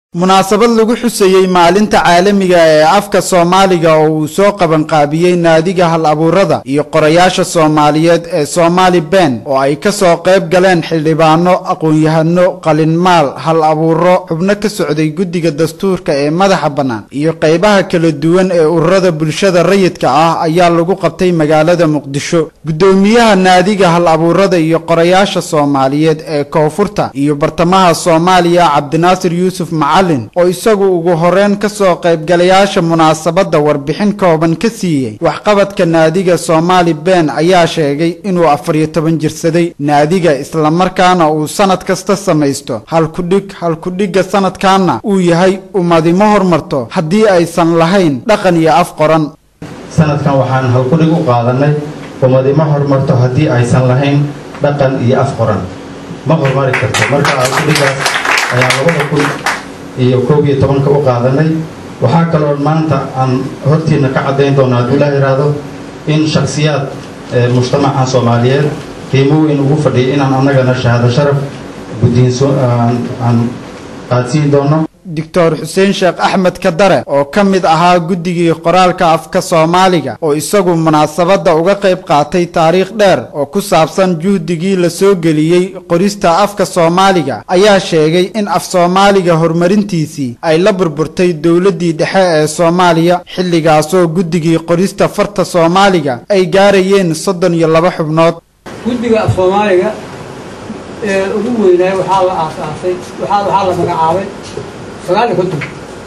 munaasabad lagu xusayey maalinta caalamiga ee afka soomaaliga oo uu soo qabanqaabiyey naadiga hal abuurada iyo qorayaasha soomaaliyeed ee soomaali ben oo ay ka soo qayb galeen xildhibaano aqoon-yahano qalinmaal hal abuuro xubno ka socday guddiga dastuurka ee madaxa bannaan iyo qaybaha kala duwan ee ururada bulshada rayidka ah ayaa lagu qabtay magaalada muqdisho guddoomiyaha naadiga hal abuurada iyo qorayaasha soomaaliyeed ee koonfurta iyo bartamaha soomaaliya cabdinaasir yuusuf macalin oo isagu ugu horeyn ka soo qaybgalayaasha munaasabadda warbixin kooban ka siiyey waxqabadka naadiga soomaali ben ayaa sheegay inuu afariyo toban jirsaday naadiga islamarkaana uu sanad kasta samaysto halkudhig halkudhigga sanadkaana uu yahay ummadimo hormarto haddii aysan lahayn dhaqan iyo af qoran sanadkan waxaan halkudhig u qaadanay ummadima horumarto haddii aysan lahayn dhaqan iyo af qoran ma horumari karto marka halkudhigaas ayaan labada kun iyo koob iyo tobanka u qaadanay waxaa kaloo maanta aan hortiina ka caddayn doona hadduu ilaah iraahdo in shakhsiyaad mujtamaca soomaaliyeed qiimo weyn ugu fadhiya inaan annagana shahaado sharaf guddiinso aan qaadsiin doono doctor xuseen sheekh axmed kadare oo ka mid ahaa guddigii qoraalka afka soomaaliga oo isagu munaasabadda uga qayb qaatay taariikh dheer oo ku saabsan juhdigii la soo geliyey qorista afka soomaaliga ayaa sheegay in af soomaaliga horumarintiisii ay la burburtay dowladdii dhexe ee soomaaliya xilligaasoo guddigii qorista farta soomaaliga ay gaarayeen soddon iyo laba xubnood guddiga af soomaaliga ee ugu weynaay waxaa la aasaasay waxaa la magacaabay sagaal iyo konton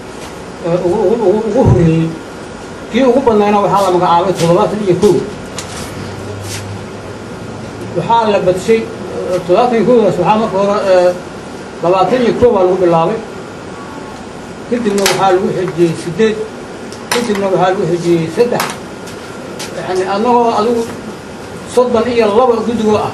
ugu horeeyey kii ugu badnayna waxaa la magacaabay toddobaatan iyo kow waxaa la badshay toddobaatan iyo kowdaas waxaa marka hore labaatan iyo kow baa lagu bilaabay kadibna waxaa lagu xejiyey siddeed kadibna waxaa lagu xejiyey saddex yani annagoo adigu soddon iyo laba guddigoo ah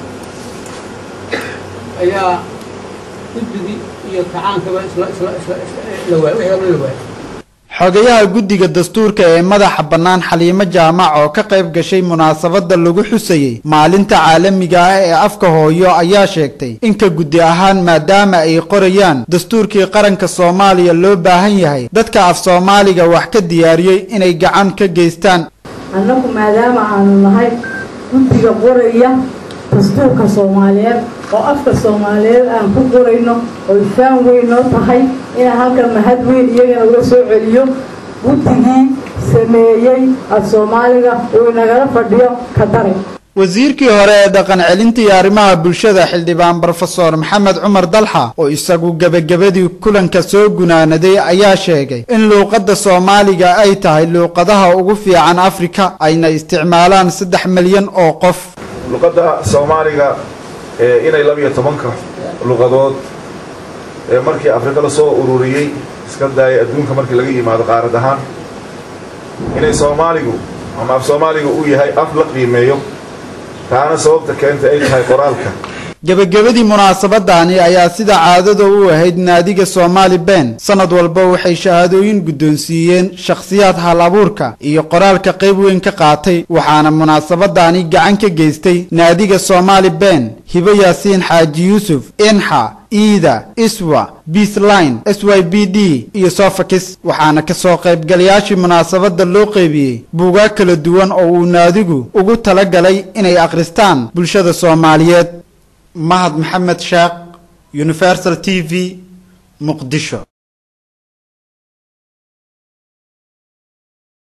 ayaa guddigii iyo kacaankaba isla isla isla la waay wixii dhan la waayay xogayaha guddiga dastuurka ee madaxa bannaan xaliimo jaamac oo ka qayb gashay munaasabadda lagu xusayey maalinta caalamiga ah ee afka hooyo ayaa sheegtay inka guddi ahaan maadaama ay qorayaan dastuurkii qaranka soomaaliya loo baahan yahay dadka af soomaaliga wax ka diyaariyey inay gacan ka geystaan annagu maadaama aanu nahay guddiga qoraya dastuurka soomaaliyeed oo afka soomaaliyeed aan ku qorayno oy faan weyn noo tahay inaan halkan mahad weyn iyagana uga soo celiyo guddigii sameeyey af soomaaliga uu inagala fadhiyo ka dare wasiirkii hore ee dhaqan celinta iyo arrimaha bulshada xildhibaan brofesor maxamed cumar dalxa oo isagu gebagabadii kulanka soo gunaanaday ayaa sheegay in luuqadda soomaaliga ay tahay luuqadaha ugu fiican afrika ayna isticmaalaan saddex milyan oo qof luqadda soomaaliga inay labiyo tobanka luqadood ee markii afrika la soo ururiyey iska daayay adduunka markii laga yimaado qaarad ahaan inay soomaaligu ama af soomaaliga uu yahay af la qiimeeyo taana sababta keentay ay tahay qoraalka gebagabadii munaasabadani ayaa sida caadada u ahayd naadiga soomaali ben sanad walba waxay shahaadooyin guddoonsiiyeen shakhsiyaad hal abuurka iyo qoraalka qayb weyn ka qaatay waxaana munaasabadani gacan ka geystay naadiga soomaali ben hibo yaasiin xaaji yuusuf inxa iida iswa beasline s y b d iyo sofakis waxaana ka soo qaybgalayaashii munaasabadda loo qeybiyey buugaag kala duwan oo uu naadigu ugu tala galay inay akhristaan bulshada soomaaliyeed mahad maxamed sheekh universal t v muqdisho